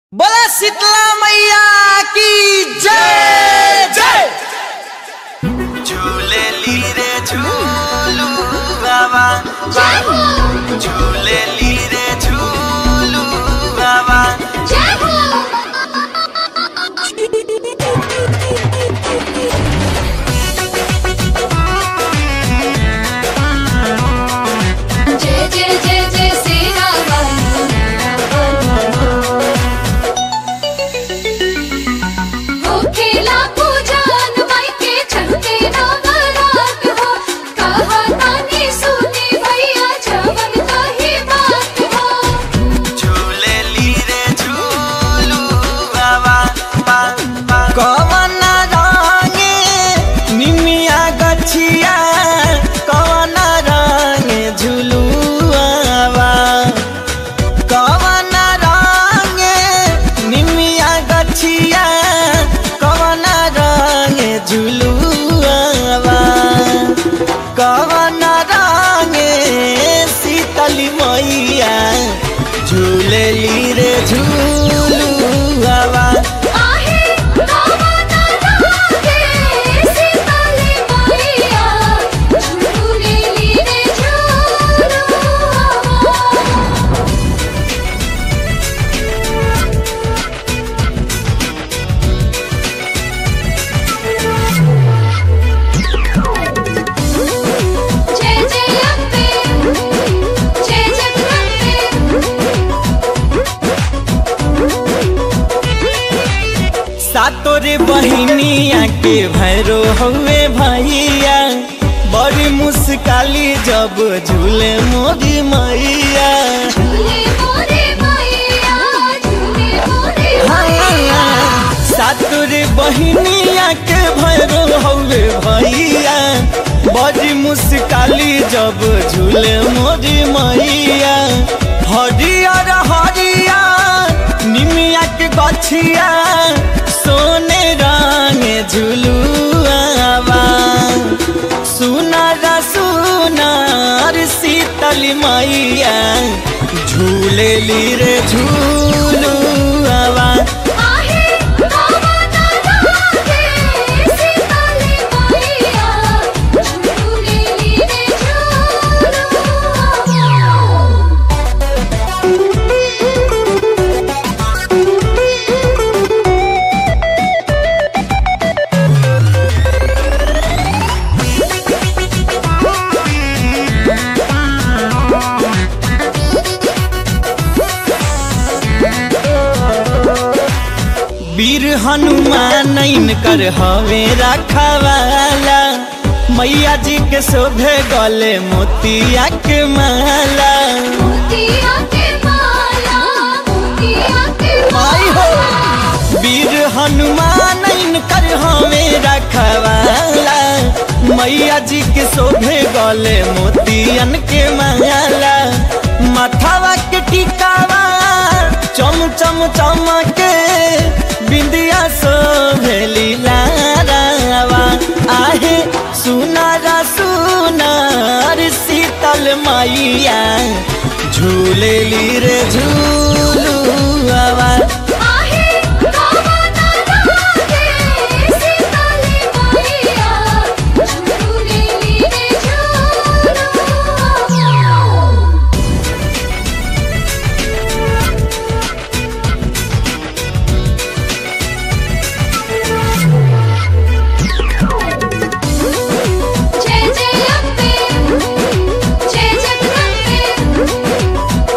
बोला शीतला मैया की जय जय झूले ली रे झूलू बाबा झूले ली रे झूलू बाबा जय जय जय जय सेना हो खेला पूजन माई के चलते नवरात हो कहा तानी सुनी भैया जवन कही बात हो झूले ली रे झूलू बाबा बा बा कवन रंगे निमिया गछिया कवन रंगे झुलुआवा कवन रंगे निमिया गछिया कवन रंगे झुलुआवा कवन रंगे शीतली मैया झूलेली रे झूलुआवा आहे कवन रागे सीताली मैया झूले ली रे झूलुआ जय जय अम्बे जय जगदम्बे सातोरे बहिनिया के भैरो हवे भैया बड़ी मुस्काली जब झूले मोरी मैया झूले मोरे मैया झूले मोरे मैया सातोरे बहिनिया के भैरो हवे भैया बड़ी मुस्काली जब झूले मोरी मैया हरियर हरिया निमिया के गछिया सोने रंग झुलुआवा सुनर सुनर शीतल मैया झूलेली रे झूलुआवा आहे कवन रागे सीताली मैया झूले ली रे झूलुआ वीर हनुमान कर हवे रखवाला मैया जी के शोभे गले मोतिया के माला मोतिया के माला मोतिया के माई हो वीर हनुमान कर हवे रखवाला मैया जी के शोभे गले मोतियन के माला माथावा के टिकावा चम चम चमके बिंदिया शोभेली लारावा आहे सुनारा सुनार शीतल मैया झूलेली रे झूलुआवा आहे कवन रागे सीताली मैया झूले ली रे झूलुआ जय जय अम्बे जय जगदम्बे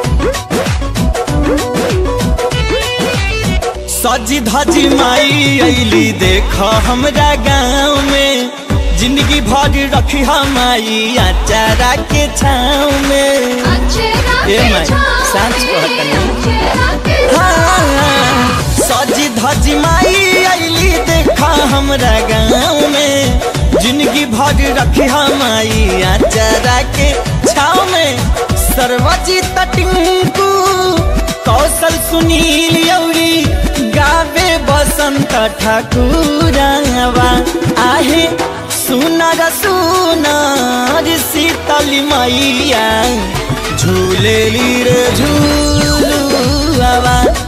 सजी धजी माई अली देख हमरा गाँव में जिंदगी भर रखी हमारी अचारा के छाँव में अक्षरा ए के माई, छाँव सांझ में, कहत नहीं। अक्षरा के हाँ, सजी धजी माई अली देख हमरा गाँव में जिंदगी भर रखी हमारी अचारा के छाँव में सर्वजित टिंकू कौशल सुनील यौरी गावे बसंत ठाकुरवा आहे सुनर सुनर शीतल मैया झूलेली रे झूलुआवा